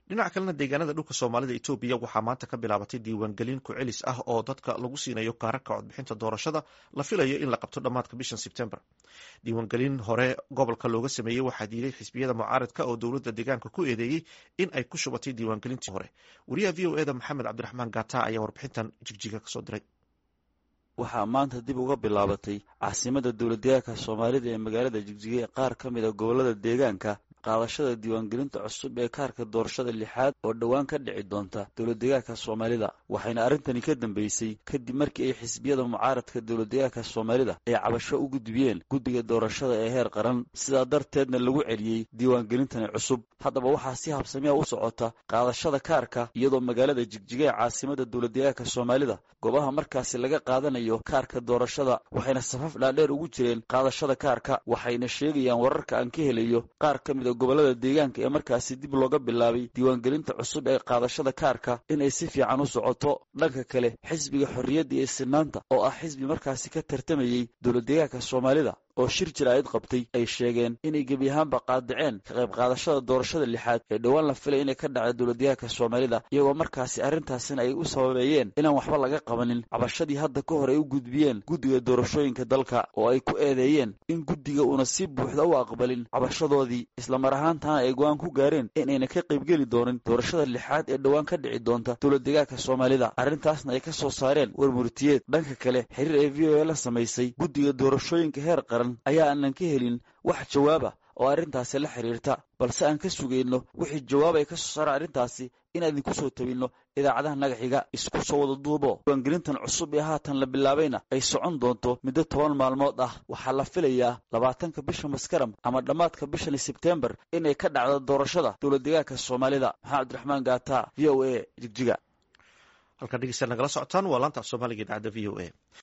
dhinaca kalena deegaanada dhulka soomaalida etoobiya waxaa maanta ka bilaabatay diiwaangelin ku-celis ah oo dadka lagu siinayo kaararka codbixinta doorashada la filayo in la qabto dhammaadka bishan sebtembar diiwaangelin hore gobolka looga sameeyey waxaa diiday xisbiyada mucaaradka oo dowladda deegaanka ku eedeeyey in ay ku shubatay diiwaangelintii hore wariyaha v o eda maxamed cabdiraxmaan gata ayaa warbixintan jigjiga kasoo diray waxaa maanta dib uga bilaabatay caasimada dowladdeegaanka soomaalida ee magaalada jigjiga ee qaar ka mid a gobolada deegaanka qaadashada diiwaangelinta cusub ee kaarka doorashada lixaad oo dhowaan ka dhici doonta dowladdeegaanka soomaalida waxayna arrintani ka dambeysay kadib markii ay xisbiyada mucaaradka dowladdeegaanka soomaalida ay cabasho u gudbiyeen guddiga doorashada ee heer qaran sidaa darteedna lagu celiyey diiwaangelintani cusub haddaba waxaa si habsamiya u socota qaadashada kaarka iyadoo magaalada jigjiga ee caasimada dowladdeegaanka soomaalida goobaha markaasi laga qaadanayo kaarka doorashada waxayna safaf dhaadheer ugu jireen qaadashada kaarka waxayna sheegayaan wararka aan ka helayo qaar ka mid a gobolada deegaanka ee markaasi dib looga bilaabay diiwaangelinta cusub ee qaadashada kaarka inay si fiican u socoto dhanka kale xisbiga xorriyadda iyo sinaanta oo ah xisbi markaasi ka tartamayey dowladdeegaanka soomaalida oo shir jiraa'id qabtay ay sheegeen inay gebi ahaanba qaadaceen ka qayb qaadashada doorashada lixaad ee dhowaan la filay inay ka dhacda dowladdeegaanka soomaalida iyagoo markaasi arrintaasina ay u sababeeyeen inaan waxba laga qabanin cabashadii hadda ka hor ay u gudbiyeen guddiga doorashooyinka dalka oo ay ku eedeeyeen in guddiga uuna si buuxda u aqbalin cabashadoodii islamar ahaantana ay go-aan ku gaareen inayna ka qaybgeli doonin doorashada lixaad ee dhowaan ka dhici doonta dowladdeegaanka soomaalida arrintaasna ay ka soo saareen war murtiyeed dhanka kale xiriir ee v o a la samaysay guddiga doorashooyinka heer qaran ayaa aanan ka helin wax jawaaba oo arrintaasi la xiriirta balse aan ka sugayno wixii jawaab ay ka soo saaraan arrintaasi inaan idinku soo tabinno idaacadaha nagaxiga isku soo wada duubo diiwaangelintan cusub ee haatan la bilaabayna ay socon doonto muddo toban maalmood ah waxaa la filayaa labaatanka bisha maskaram ama dhammaadka bishani sebtembar inay ka dhacdo doorashada dowladdeegaanka soomaalida maxamed cabdiraxmaan gaata v o a jigjiga halkaa dhegeysta nagala socotaan waa laanta af soomaaliga idaacadda v o a